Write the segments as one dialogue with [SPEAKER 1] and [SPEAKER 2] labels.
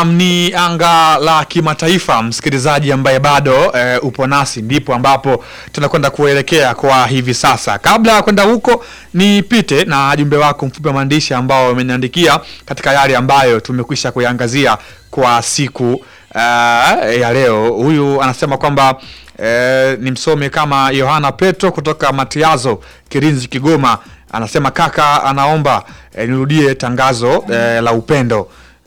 [SPEAKER 1] Ni anga la kimataifa, msikilizaji ambaye bado e, upo nasi, ndipo ambapo tunakwenda kuelekea kwa hivi sasa. Kabla ya kwenda huko, nipite na jumbe wako mfupi wa maandishi ambao umeniandikia katika yale ambayo tumekwisha kuiangazia kwa siku uh, ya leo. Huyu anasema kwamba eh, ni msome kama Yohana Petro kutoka Matiazo Kirinzi, Kigoma. Anasema kaka, anaomba eh, nirudie tangazo eh, la upendo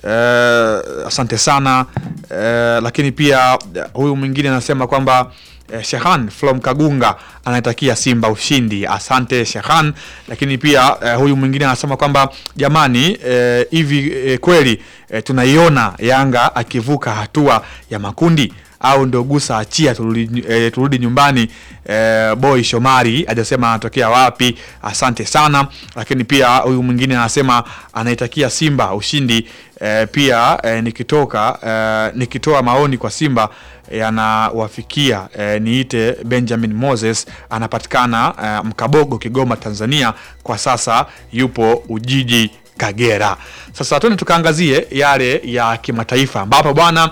[SPEAKER 1] eh, asante sana eh, lakini pia eh, huyu mwingine anasema kwamba eh, Shehan from Kagunga anaitakia Simba ushindi. Asante Shehan. Lakini pia eh, huyu mwingine anasema kwamba jamani, eh, hivi eh, kweli eh, tunaiona Yanga akivuka hatua ya makundi au ndo gusa achia turudi, eh, turudi nyumbani. Eh, boy Shomari hajasema anatokea wapi. Asante sana. Lakini pia huyu mwingine anasema anaitakia Simba ushindi. Eh, pia eh, nikitoka eh, nikitoa maoni kwa Simba yanawafikia eh, niite Benjamin Moses anapatikana eh, Mkabogo, Kigoma, Tanzania. Kwa sasa yupo Ujiji, Kagera. Sasa tuende tukaangazie yale ya kimataifa ambapo bwana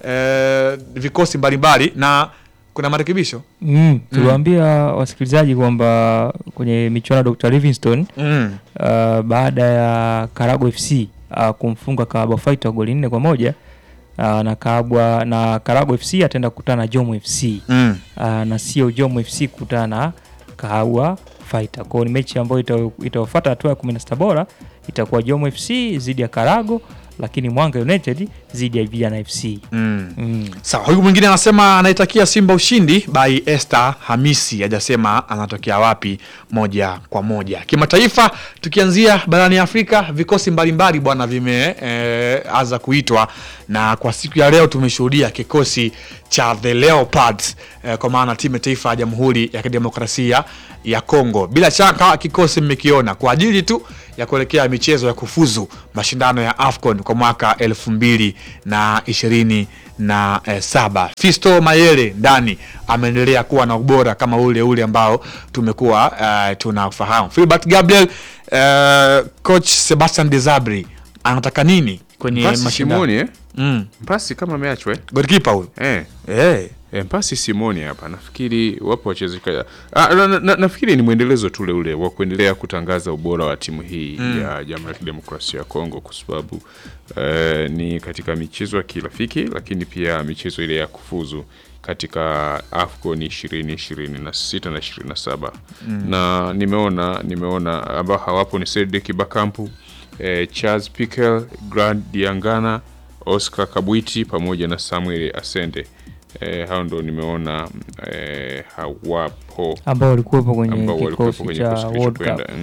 [SPEAKER 1] eh, vikosi mbalimbali na kuna marekebisho
[SPEAKER 2] Mm, tuliwaambia wasikilizaji kwamba kwenye michuano ya Dr. Livingstone
[SPEAKER 1] mm.
[SPEAKER 2] uh, baada ya Karago FC uh, kumfunga Kabwa Fighter goli nne kwa moja uh, na Kabwa na Karago FC ataenda kukutana na Jomo FC
[SPEAKER 1] Mm.
[SPEAKER 2] uh, na sio Jomo FC kukutana na Kabwa Fighter. Kwa hiyo ni mechi ambayo ita- itafuata hatua ya 16 bora itakuwa Jomo FC dhidi ya Karago, lakini Mwanga United dhidi ya Vijana FC.
[SPEAKER 1] Mm.
[SPEAKER 2] Mm.
[SPEAKER 1] Sawa, huyu mwingine anasema anaitakia Simba ushindi by Esther Hamisi, hajasema anatokea wapi moja kwa moja. Kimataifa, tukianzia barani Afrika, vikosi mbalimbali bwana vimeanza kuitwa, na kwa siku ya leo tumeshuhudia kikosi cha the Leopards eh, kwa maana timu ya taifa ya Jamhuri ya Kidemokrasia ya Kongo. Bila shaka kikosi mmekiona kwa ajili tu ya kuelekea michezo ya kufuzu mashindano ya AFCON kwa mwaka elfu mbili na ishirini na eh, saba. Fisto Mayele ndani ameendelea kuwa na ubora kama ule ule ambao tumekuwa eh, tunafahamu. Filbert Gabriel, eh, coach Sebastian Desabre anataka nini kwenye
[SPEAKER 3] Mpasi
[SPEAKER 1] mashindano?
[SPEAKER 3] Simoni eh?
[SPEAKER 1] Mm.
[SPEAKER 3] Mpasi kama ameachwa eh?
[SPEAKER 1] Goalkeeper huyu.
[SPEAKER 3] Eh.
[SPEAKER 1] Eh.
[SPEAKER 3] E, mpasi Simoni hapa nafikiri wapo wachezaji ah, na, na, na, nafikiri ni mwendelezo tule ule wa kuendelea kutangaza ubora wa timu hii ya Jamhuri ya Kidemokrasia ya Kongo kwa sababu eh, ni katika michezo ya kirafiki lakini pia michezo ile ya kufuzu katika AFCON 2026 na 27 na nimeona nimeona ambao hawapo ni Cedric Bakampu eh, Charles Piquel, Grand Diangana, Oscar Kabwiti pamoja na Samuel Asende. Eh, hao ndo nimeona eh, hawapo
[SPEAKER 2] ambao walikuwepo kwenye
[SPEAKER 3] ambao walikuwepo
[SPEAKER 2] kikosi
[SPEAKER 3] kwenye
[SPEAKER 2] cha
[SPEAKER 3] kikosi
[SPEAKER 2] World
[SPEAKER 3] kilichokwenda.
[SPEAKER 2] Cup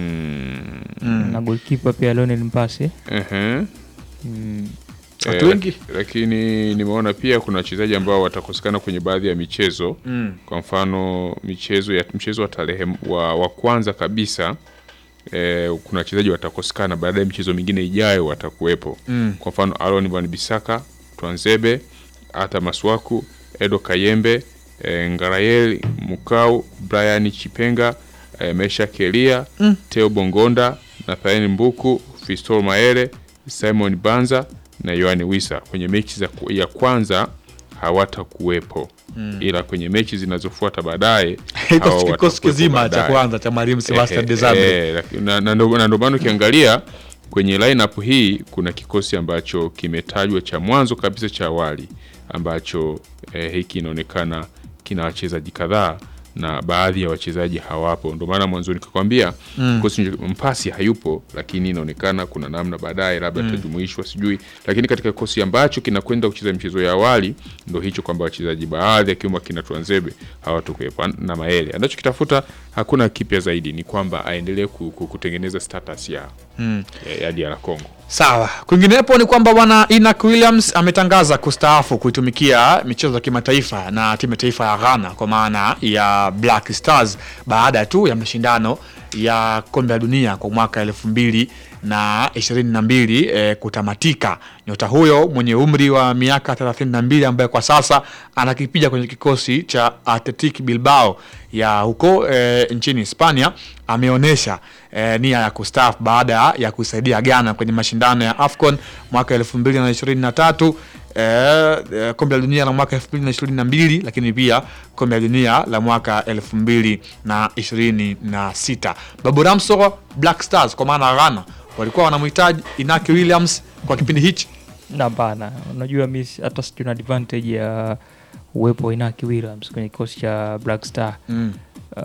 [SPEAKER 3] Mm,
[SPEAKER 2] na goalkeeper pia Lionel Mpase.
[SPEAKER 3] ehe.
[SPEAKER 2] Mm.
[SPEAKER 1] Watu
[SPEAKER 3] Eh,
[SPEAKER 1] wengi.
[SPEAKER 3] lak- lakini nimeona pia kuna wachezaji ambao watakosekana kwenye baadhi ya michezo
[SPEAKER 1] Mm.
[SPEAKER 3] kwa mfano michezo ya mchezo wa tarehe wa, wa kwanza kabisa eh, kuna wachezaji watakosekana baadaye michezo mingine ijayo watakuwepo
[SPEAKER 1] Mm.
[SPEAKER 3] kwa mfano Aaron Van Bisaka Twanzebe Ata Maswaku Edo Kayembe eh, Ngarayel Mukau Brian Chipenga eh, Mesha Kelia
[SPEAKER 1] Mm.
[SPEAKER 3] Teo Bongonda Nathaniel Mbuku Fistol Maere Simon Banza na Yohani Wisa kwenye mechi za ku- ya kwanza hawatakuwepo ila kwenye mechi zinazofuata baadaye hawa
[SPEAKER 1] Kikosi kikosi
[SPEAKER 3] watakuwepo
[SPEAKER 1] kizima cha
[SPEAKER 3] baadaye.
[SPEAKER 1] kwanza cha mwalimu Sebastian
[SPEAKER 3] Eh,
[SPEAKER 1] Desabre.
[SPEAKER 3] eh, laki- na- na ndo na ndo maana ukiangalia kwenye lineup hii kuna kikosi ambacho kimetajwa cha mwanzo kabisa cha awali ambacho eh, hiki inaonekana kina wachezaji kadhaa na baadhi ya wachezaji hawapo. Ndio maana mwanzo nikakwambia kikosi mpasi hayupo, lakini inaonekana kuna namna baadaye labda atajumuishwa, sijui. Lakini katika kikosi ambacho kinakwenda kucheza michezo ya awali ndo hicho kwamba wachezaji baadhi akiwemo akina Twanzebe hawatokuwepo na Maele. Anachokitafuta hakuna kipya zaidi, ni kwamba aendelee ku- ku- kutengeneza status ya ya- ya DR Congo.
[SPEAKER 1] Sawa. Kwinginepo ni kwamba bwana Inak Williams ametangaza kustaafu kuitumikia michezo ya kimataifa na timu ya taifa ya Ghana kwa maana ya Black Stars baada tu ya mashindano ya kombe la dunia kwa mwaka elfu mbili na ishirini na mbili eh, kutamatika. Nyota huyo mwenye umri wa miaka 32 ambaye kwa sasa anakipiga kwenye kikosi cha Athletic Bilbao ya huko eh, nchini Hispania ameonyesha eh, nia ya kustaafu baada ya kusaidia Ghana kwenye mashindano ya AFCON mwaka elfu mbili na ishirini na tatu eh, eh, kombe la dunia la mwaka elfu mbili na ishirini na mbili lakini pia kombe la dunia la mwaka elfu mbili na ishirini na sita Babu Ramso Black Stars kwa maana Ghana walikuwa wanamhitaji Inaki Williams kwa kipindi hichi.
[SPEAKER 2] na bana, unajua mi si- hata sijui na advantage ya uwepo wa Inaki Williams kwenye kikosi cha Black Star
[SPEAKER 1] Mm.
[SPEAKER 2] uh,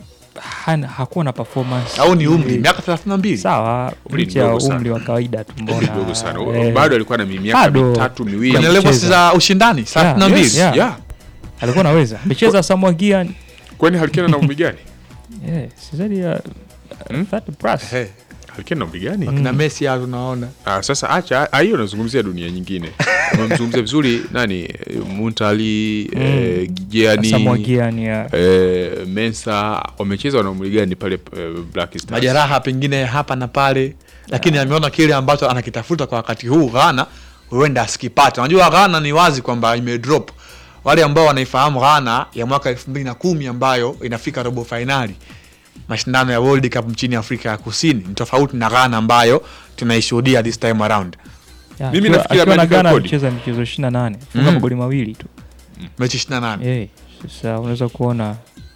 [SPEAKER 2] hana, hakuwa na performance
[SPEAKER 1] Au ni umri
[SPEAKER 2] ile-
[SPEAKER 1] miaka 32
[SPEAKER 2] sawa,
[SPEAKER 3] Umri
[SPEAKER 2] licha ya
[SPEAKER 3] mdogo sana.
[SPEAKER 2] umri wa kawaida tu,
[SPEAKER 3] Umri
[SPEAKER 2] mbona
[SPEAKER 3] mdogo sana
[SPEAKER 2] eh,
[SPEAKER 3] bado alikuwa na miaka
[SPEAKER 2] bado.
[SPEAKER 3] mitatu miwili
[SPEAKER 1] kwenye
[SPEAKER 2] Kucheza.
[SPEAKER 1] levels za ushindani 32
[SPEAKER 3] Yes,
[SPEAKER 2] Yeah.
[SPEAKER 3] yeah.
[SPEAKER 2] alikuwa anaweza amecheza Samoa Gyan
[SPEAKER 3] kwani halikena na umri gani
[SPEAKER 2] yeah, si zaidi ya
[SPEAKER 3] Hmm?
[SPEAKER 2] 30 plus
[SPEAKER 1] Hey,
[SPEAKER 3] halikena na umri gani
[SPEAKER 1] wakina Messi hao tunaona
[SPEAKER 3] Ah, sasa acha ah, hiyo nazungumzia dunia nyingine amemzungumzia vizuri nani eh, Muntali eh, Gianni
[SPEAKER 2] Samoa Gyan ya
[SPEAKER 3] eh, Mensa wamecheza wana umri gani pale eh, Black Stars
[SPEAKER 1] majeraha pengine hapa na pale, lakini ameona kile ambacho anakitafuta kwa wakati huu Ghana huenda asikipate. Unajua Ghana ni wazi kwamba imedrop. Wale ambao wanaifahamu Ghana ya mwaka elfu mbili na kumi ambayo inafika robo fainali mashindano ya World Cup nchini Afrika ya Kusini ni tofauti na Ghana ambayo tunaishuhudia this time around.
[SPEAKER 2] ya,
[SPEAKER 3] Mimi
[SPEAKER 2] akiwa-
[SPEAKER 3] nafikiri
[SPEAKER 2] akiwa na
[SPEAKER 3] ameandika
[SPEAKER 2] Ghana
[SPEAKER 3] rekodi.
[SPEAKER 2] alicheza michezo 28 funga
[SPEAKER 1] Mm.
[SPEAKER 2] magoli mawili tu
[SPEAKER 1] Mechi 28
[SPEAKER 2] Eh, sasa unaweza kuona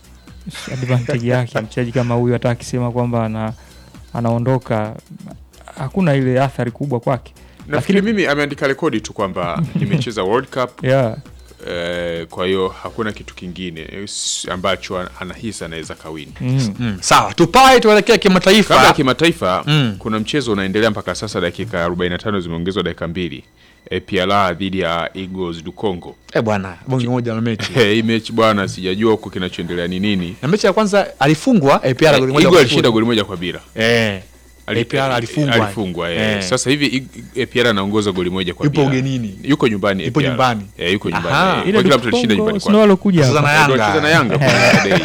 [SPEAKER 2] advantage yake mchezaji kama huyu, hata akisema kwamba ana, anaondoka hakuna ile athari kubwa kwake.
[SPEAKER 3] nafikiri mimi ameandika rekodi tu kwamba nimecheza World Cup
[SPEAKER 2] Yeah.
[SPEAKER 3] eh, kwa hiyo hakuna kitu kingine eh, s- ambacho an- anahisi anaweza kawini
[SPEAKER 2] Mm.
[SPEAKER 1] mm. Sawa, tupae tuelekea kimataifa.
[SPEAKER 3] kabla ya kimataifa
[SPEAKER 1] Mm.
[SPEAKER 3] kuna mchezo unaendelea mpaka sasa dakika 45 zimeongezwa dakika mbili APR dhidi ya Eagles du Congo
[SPEAKER 1] Eh bwana, bonge moja la mechi.
[SPEAKER 3] hii mechi bwana sijajua huko kinachoendelea ni nini
[SPEAKER 1] Na mechi ya kwanza alifungwa APR goli moja
[SPEAKER 3] Eagles
[SPEAKER 1] kwa
[SPEAKER 3] alishinda
[SPEAKER 1] sifuri.
[SPEAKER 3] goli moja kwa bila
[SPEAKER 1] Eh.
[SPEAKER 3] Ali-
[SPEAKER 1] APR alifungwa.
[SPEAKER 3] alifungwa eh.
[SPEAKER 1] Eh.
[SPEAKER 3] Sasa hivi Ig- APR anaongoza goli moja kwa
[SPEAKER 1] Yupo
[SPEAKER 3] bila.
[SPEAKER 1] ugenini.
[SPEAKER 3] yuko nyumbani
[SPEAKER 1] Yupo
[SPEAKER 3] APR.
[SPEAKER 1] nyumbani.
[SPEAKER 3] eh, yuko
[SPEAKER 1] Aha.
[SPEAKER 3] nyumbani
[SPEAKER 2] Ile
[SPEAKER 3] Kwa kila
[SPEAKER 2] du
[SPEAKER 3] mtu alishinda
[SPEAKER 2] Congo
[SPEAKER 3] nyumbani
[SPEAKER 2] sio
[SPEAKER 3] kwake
[SPEAKER 2] walokuja
[SPEAKER 1] Sasa
[SPEAKER 2] hapa.
[SPEAKER 1] na
[SPEAKER 3] Ndio
[SPEAKER 1] Yanga.
[SPEAKER 3] walicheza na Yanga kwa Day.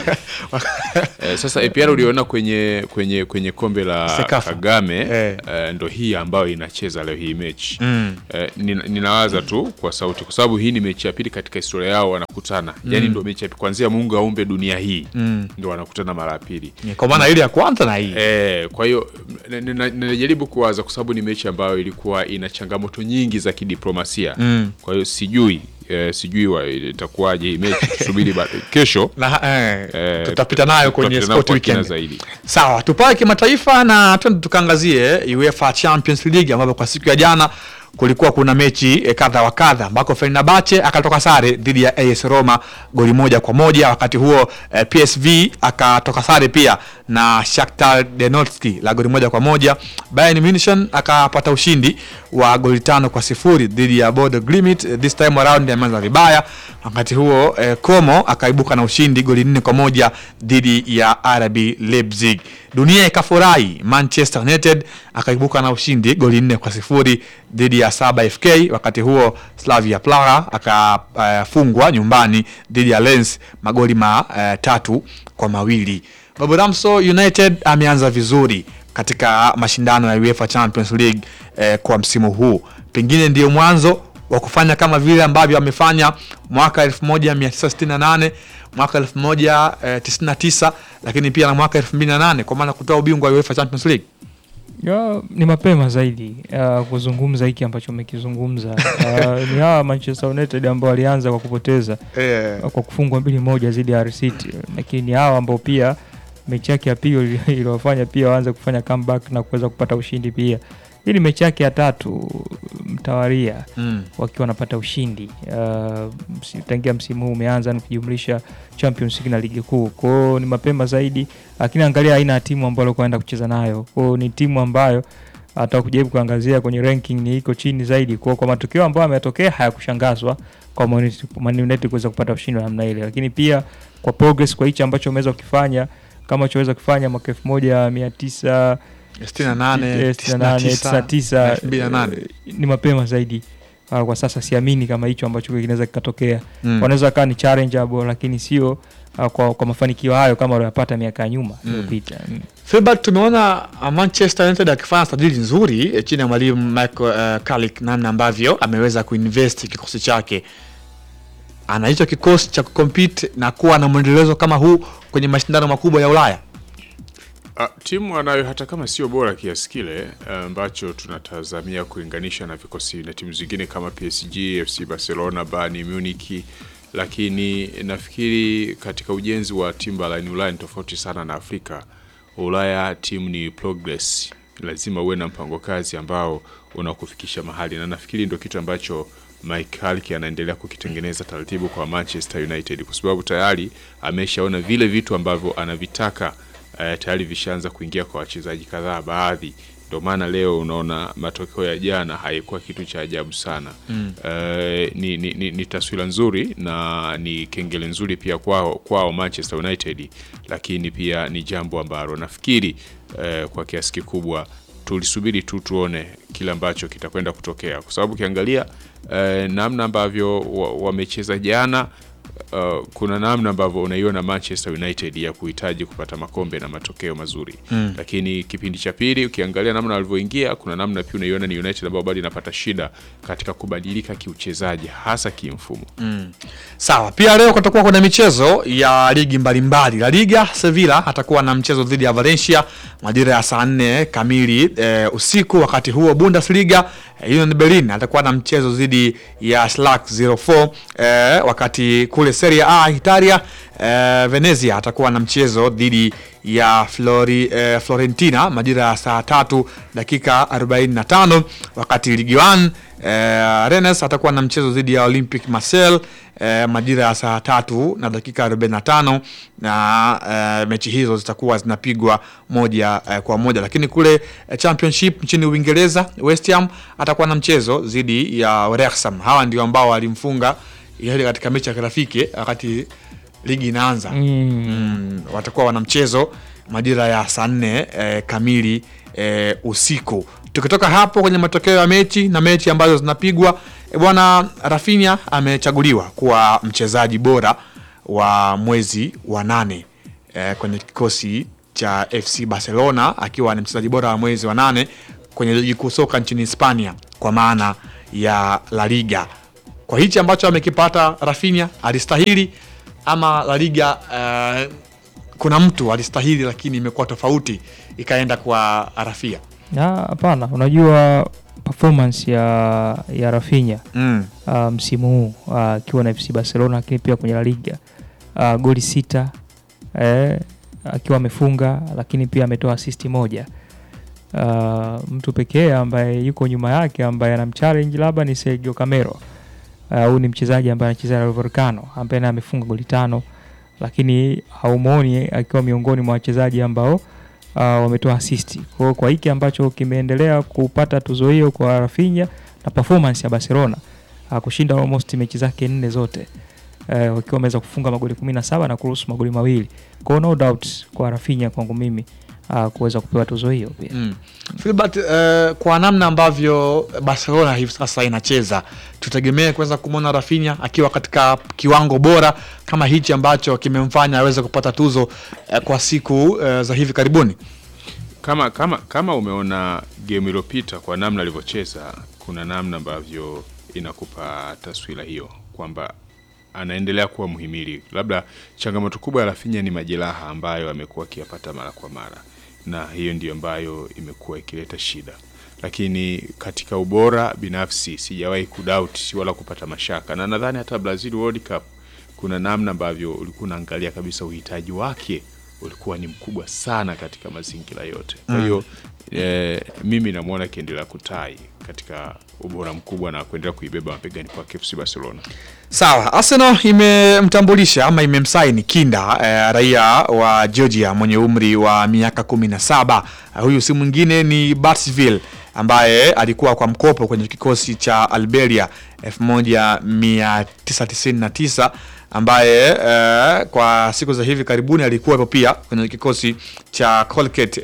[SPEAKER 3] Eh, sasa APR uliona kwenye kwenye kwenye kombe la
[SPEAKER 1] Sekafa.
[SPEAKER 3] Kagame
[SPEAKER 1] Eh.
[SPEAKER 3] eh, ndo hii ambayo inacheza leo hii mechi
[SPEAKER 1] Mm.
[SPEAKER 3] eh, nina- ninawaza tu kwa sauti kwa sababu hii ni mechi ya pili katika historia yao wanakutana yani ndo mechi ya pili kuanzia Mungu aumbe dunia hii
[SPEAKER 1] Mm.
[SPEAKER 3] ndo wanakutana mara ya pili
[SPEAKER 1] Kwa maana ile ya kwanza na hii.
[SPEAKER 3] Eh, kwa hiyo n- n- n- ninajaribu kuwaza kwa sababu ni mechi ambayo ilikuwa ina changamoto nyingi za kidiplomasia
[SPEAKER 1] Mm.
[SPEAKER 3] kwa hiyo sijui eh, sijui wa- itakuwaje hii mechi tusubiri ba- kesho
[SPEAKER 1] Na, eh,
[SPEAKER 3] eh,
[SPEAKER 1] tutapita nayo kwenye
[SPEAKER 3] tutapita nayo
[SPEAKER 1] sport
[SPEAKER 3] kwa kina
[SPEAKER 1] weekend.
[SPEAKER 3] zaidi
[SPEAKER 1] Sawa, tupae kimataifa na twende tukaangazie UEFA Champions League ambapo kwa siku ya jana kulikuwa kuna mechi eh, kadha wa kadha ambako Fenerbahce akatoka sare dhidi ya AS Roma goli moja kwa moja. Wakati huo eh, PSV akatoka sare pia na Shakhtar Donetsk la goli moja kwa moja. Bayern Munich akapata ushindi wa goli tano kwa sifuri dhidi ya Bodo Glimt. Eh, This time around ameanza vibaya. Wakati huo eh, Como akaibuka na ushindi goli nne kwa moja dhidi ya RB Leipzig. Dunia ikafurahi, Manchester United akaibuka na ushindi goli nne kwa sifuri dhidi ya Saba FK. Wakati huo Slavia Praha akafungwa nyumbani dhidi ya Lens magoli matatu kwa mawili. Babu Ramso United ameanza vizuri katika mashindano ya UEFA Champions League eh, kwa msimu huu, pengine ndio mwanzo wa kufanya kama vile ambavyo amefanya mwaka 1968 mwaka 1999 lakini pia na mwaka 2008 kwa maana kutoa ubingwa wa UEFA Champions League.
[SPEAKER 2] Ya, ni mapema zaidi uh, kuzungumza hiki ambacho umekizungumza. Uh, ni hawa Manchester United ambao walianza kwa kupoteza kwa kufungwa mbili moja dhidi ya Hull City, lakini ni hawa ambao pia mechi yake ya pili iliwafanya pia waanze kufanya comeback na kuweza kupata ushindi pia. Hii ni mechi yake ya tatu mtawaria
[SPEAKER 1] Mm.
[SPEAKER 2] wakiwa wanapata ushindi uh, msi- tangia msimu huu umeanza na kujumlisha Champions League na ligi kuu. Kwa hiyo ni mapema zaidi, lakini angalia aina ya timu ambayo alikuwa anaenda kucheza nayo. Kwa hiyo ni timu ambayo hata kujaribu kuangazia kwenye ranking ni iko chini zaidi. Kwa hiyo kwa matokeo ambayo yametokea hayakushangazwa kwa Man United- Man United kuweza kupata ushindi wa namna ile, lakini pia kwa progress, kwa hichi ambacho ameweza kukifanya kama choweza kufanya mwaka elfu moja mia tisa
[SPEAKER 1] 68,
[SPEAKER 2] 98, 99,
[SPEAKER 1] 2008.
[SPEAKER 2] eh, ni mapema zaidi. Uh, kwa sasa siamini kama hicho ambacho kinaweza kikatokea.
[SPEAKER 1] Mm.
[SPEAKER 2] Wanaweza kaa ni challengeable, lakini sio uh, kwa, kwa mafanikio hayo kama waliyopata miaka ya nyuma iliyopita. Mm.
[SPEAKER 1] Filbert, tumeona uh, Manchester United akifanya sajili nzuri eh, chini ya mwalimu Michael uh, Carrick, namna ambavyo ameweza kuinvest kikosi chake. Ana hicho kikosi cha kucompete na kuwa na mwendelezo kama huu kwenye mashindano makubwa ya Ulaya.
[SPEAKER 3] Ah, timu anayo hata kama sio bora kiasi kile ambacho tunatazamia kulinganisha na vikosi na timu zingine kama PSG, FC Barcelona, Bayern Munich, lakini nafikiri katika ujenzi wa timu barani Ulaya ni tofauti sana na Afrika. Ulaya timu ni progress, lazima uwe na mpango kazi ambao unakufikisha mahali, na nafikiri ndio kitu ambacho Mike Carrick anaendelea kukitengeneza taratibu kwa Manchester United, kwa sababu tayari ameshaona vile vitu ambavyo anavitaka eh, tayari vishaanza kuingia kwa wachezaji kadhaa baadhi. Ndio maana leo unaona matokeo ya jana haikuwa kitu cha ajabu sana mm. Eh, ni, ni, ni, ni taswira nzuri na ni kengele nzuri pia kwao, kwao Manchester United, lakini pia ni jambo ambalo nafikiri eh, kwa kiasi kikubwa tulisubiri tu tuone kile ambacho kitakwenda kutokea, kwa sababu ukiangalia eh, namna ambavyo wa- wamecheza jana uh, kuna namna ambavyo unaiona Manchester United ya kuhitaji kupata makombe na matokeo mazuri mm. Lakini kipindi cha pili ukiangalia namna walivyoingia, kuna namna pia unaiona ni United ambao bado inapata shida katika kubadilika kiuchezaji, hasa kimfumo
[SPEAKER 1] Sawa, pia leo kutakuwa kuna michezo ya ligi mbalimbali. La Liga, Sevilla atakuwa na mchezo dhidi ya Valencia majira ya saa nne kamili e, usiku. Wakati huo Bundesliga, e, Union Berlin atakuwa na mchezo dhidi ya Schalke 04. E, wakati kule Serie A Italia, e, Venezia atakuwa na mchezo dhidi ya Flori, e, Florentina majira ya saa tatu dakika 45, wakati Ligue 1 Eh, Rennes atakuwa na mchezo dhidi ya Olympic Marseille eh, majira ya saa tatu na dakika 45 na eh, mechi hizo zitakuwa zinapigwa moja eh, kwa moja, lakini kule eh, Championship nchini Uingereza West Ham atakuwa na mchezo dhidi ya Wrexham. Hawa ndio ambao walimfunga ile katika mechi ya kirafiki wakati ligi inaanza mm, watakuwa wana mchezo majira ya saa nne eh, kamili eh, usiku. Tukitoka hapo kwenye matokeo ya mechi na mechi ambazo zinapigwa eh, bwana Rafinha amechaguliwa kuwa mchezaji bora wa mwezi wa nane eh, kwenye kikosi cha FC Barcelona akiwa ni mchezaji bora wa mwezi wa nane kwenye ligi kuu soka nchini Hispania kwa maana ya La Liga. Kwa hichi ambacho amekipata Rafinha alistahili ama La Liga eh, kuna mtu alistahili lakini imekuwa tofauti ikaenda kwa Rafia.
[SPEAKER 2] Na hapana, unajua performance ya ya Rafinha
[SPEAKER 1] Mm.
[SPEAKER 2] uh, msimu huu uh, akiwa na FC Barcelona, lakini pia kwenye La Liga uh, goli sita eh, akiwa amefunga, lakini pia ametoa asisti moja. Uh, mtu pekee ambaye yuko nyuma yake ambaye anamchallenge labda ni Sergio Camero. Uh, Huyu ni mchezaji ambaye anacheza Rayo Vallecano ambaye naye amefunga goli tano, lakini haumuoni akiwa miongoni mwa wachezaji ambao uh, wametoa asisti. Kwa hiyo kwa hiki ambacho kimeendelea kupata tuzo hiyo kwa Rafinha na performance ya Barcelona uh, kushinda almost mechi zake nne zote uh, wakiwa wameweza kufunga magoli 17 na kuruhusu magoli mawili. Kwa hiyo no doubt kwa Rafinha kwangu mimi uh, kuweza kupewa tuzo hiyo pia.
[SPEAKER 1] Mm. Filbert, eh, kwa namna ambavyo Barcelona hivi sasa inacheza tutegemee kuweza kumwona Rafinha akiwa katika kiwango bora kama hichi ambacho kimemfanya aweze kupata tuzo eh, kwa siku eh, za hivi karibuni.
[SPEAKER 3] kama kama kama umeona game iliyopita kwa namna alivyocheza, kuna namna ambavyo inakupa taswira hiyo kwamba anaendelea kuwa muhimili. Labda changamoto kubwa ya Rafinha ni majeraha ambayo amekuwa akiyapata mara kwa mara, na hiyo ndio ambayo imekuwa ikileta shida, lakini katika ubora binafsi sijawahi kudoubt wala kupata mashaka, na nadhani hata Brazil World Cup kuna namna ambavyo ulikuwa unaangalia kabisa uhitaji wake ulikuwa ni mkubwa sana katika mazingira yote. Kwa hiyo eh, mimi namwona akiendelea kutai katika ubora mkubwa na kuendelea kuibeba mapegani kwa FC Barcelona.
[SPEAKER 1] Sawa, Arsenal imemtambulisha ama imemsaini Kinda eh, raia wa Georgia mwenye umri wa miaka 17. Eh, huyu si mwingine ni Batsville ambaye alikuwa kwa mkopo kwenye kikosi cha Alberia 1999 ambaye eh, kwa siku za hivi karibuni alikuwepo pia kwenye kikosi cha Colgate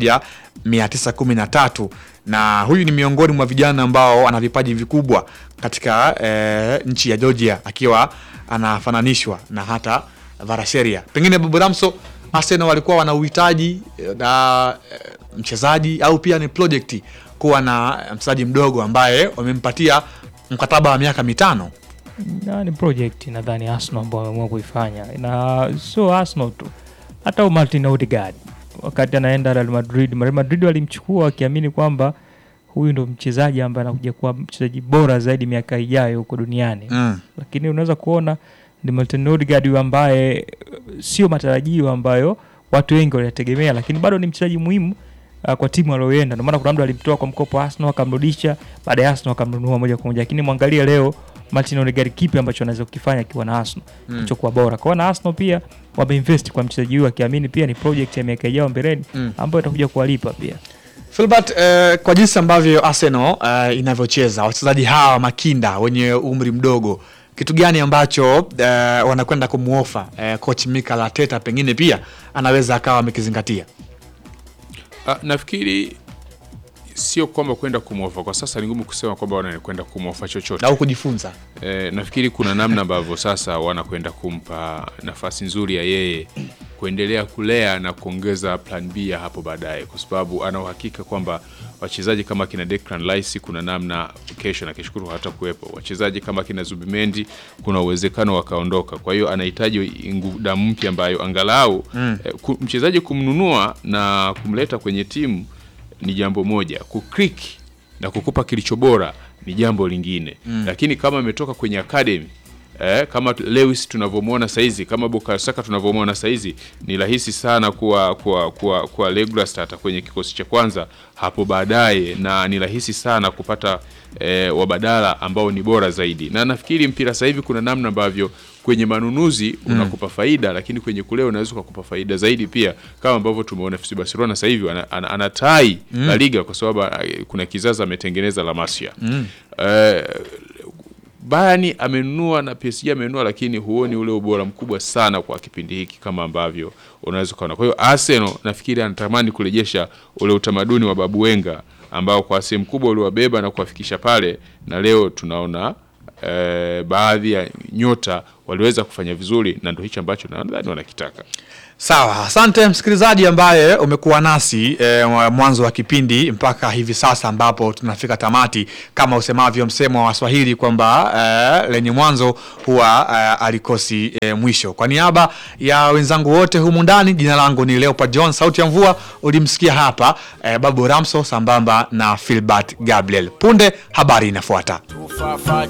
[SPEAKER 1] 1913 na huyu ni miongoni mwa vijana ambao ana vipaji vikubwa katika eh, nchi ya Georgia akiwa anafananishwa na hata Varasheria. Pengine Babu Ramso, Arsenal walikuwa wana uhitaji eh, na eh, mchezaji au pia ni project kuwa na mchezaji mdogo ambaye wamempatia mkataba wa miaka mitano.
[SPEAKER 2] na ni project nadhani Arsenal ambao wameamua kuifanya, na sio Arsenal tu, hata Martin Odegaard wakati anaenda Real Madrid, Real Madrid walimchukua wakiamini kwamba huyu ndo mchezaji ambaye anakuja kuwa mchezaji bora zaidi miaka ijayo huko duniani
[SPEAKER 1] Mm.
[SPEAKER 2] lakini unaweza kuona ni Martin Odegaard huyu ambaye eh, sio matarajio ambayo watu wengi waliyategemea, lakini bado ni mchezaji muhimu uh, kwa timu alioenda. Ndio maana kuna mtu alimtoa kwa mkopo Arsenal akamrudisha, baada ya Arsenal akamnunua moja kwa moja. Lakini mwangalie leo Martin Odegaard kipi ambacho anaweza kukifanya akiwa na Arsenal
[SPEAKER 1] Mm.
[SPEAKER 2] kilichokuwa bora. Kwa hiyo na Arsenal pia wameinvest kwa mchezaji huyu akiamini pia ni project ya miaka ijayo mbeleni
[SPEAKER 1] Mm.
[SPEAKER 2] ambayo itakuja kuwalipa pia.
[SPEAKER 1] Filbert, eh, kwa jinsi ambavyo Arsenal eh, inavyocheza wachezaji hawa makinda wenye umri mdogo, kitu gani ambacho eh, wanakwenda kumuofa eh, coach Mikel Arteta pengine pia anaweza akawa amekizingatia?
[SPEAKER 3] Ah, nafikiri sio kwamba kwenda kumwofa kwa sasa, ni ngumu kusema kwamba wanakwenda kumwofa chochote.
[SPEAKER 1] au kujifunza?
[SPEAKER 3] E, nafikiri kuna namna ambavyo sasa wanakwenda kumpa nafasi nzuri ya yeye kuendelea kulea na kuongeza plan B ya hapo baadaye, kwa sababu ana uhakika kwamba wachezaji kama kina Declan Rice kuna namna kesho na keshukuru hata kuwepo. Wachezaji kama kina Zubimendi kuna uwezekano wakaondoka, kwa hiyo anahitaji ngu- damu mpya ambayo angalau mm. eh, ku, mchezaji kumnunua na kumleta kwenye timu ni jambo moja, kuklik na kukupa kilicho bora ni jambo lingine mm. Lakini kama ametoka kwenye academy eh, kama Lewis tunavyomwona saizi, kama Bukayo Saka tunavyomwona saizi, ni rahisi sana kuwa kuwa kuwa, kuwa regular starter kwenye kikosi cha kwanza hapo baadaye, na ni rahisi sana kupata eh, wabadala ambao ni bora zaidi, na nafikiri mpira sasa hivi kuna namna ambavyo kwenye manunuzi unakupa faida, lakini kwenye kulea unaweza ukakupa faida zaidi pia, kama ambavyo tumeona FC Barcelona sasa hivi ana- ana- anatai La Liga kwa sababu eh, kuna kizazi ametengeneza La Masia eh, Bayern amenunua na PSG amenunua, lakini huoni ule ubora mkubwa sana kwa kipindi hiki kama ambavyo unaweza ukaona. Kwa hiyo Arsenal nafikiri anatamani kurejesha ule utamaduni wa Babu Wenga ambao kwa sehemu kubwa uliwabeba na kuwafikisha pale, na leo tunaona eh, baadhi ya nyota waliweza kufanya vizuri, na ndio hicho ambacho nadhani wanakitaka.
[SPEAKER 1] Sawa, asante msikilizaji ambaye umekuwa nasi e, mwanzo wa kipindi mpaka hivi sasa ambapo tunafika tamati, kama usemavyo msemo wa Swahili kwamba e, lenye mwanzo huwa e, alikosi e, mwisho. Kwa niaba ya wenzangu wote humu ndani, jina langu ni Leopold John, sauti ya mvua ulimsikia hapa e, Babu Ramso sambamba na Filbert Gabriel. Punde habari inafuata.
[SPEAKER 4] Too far, far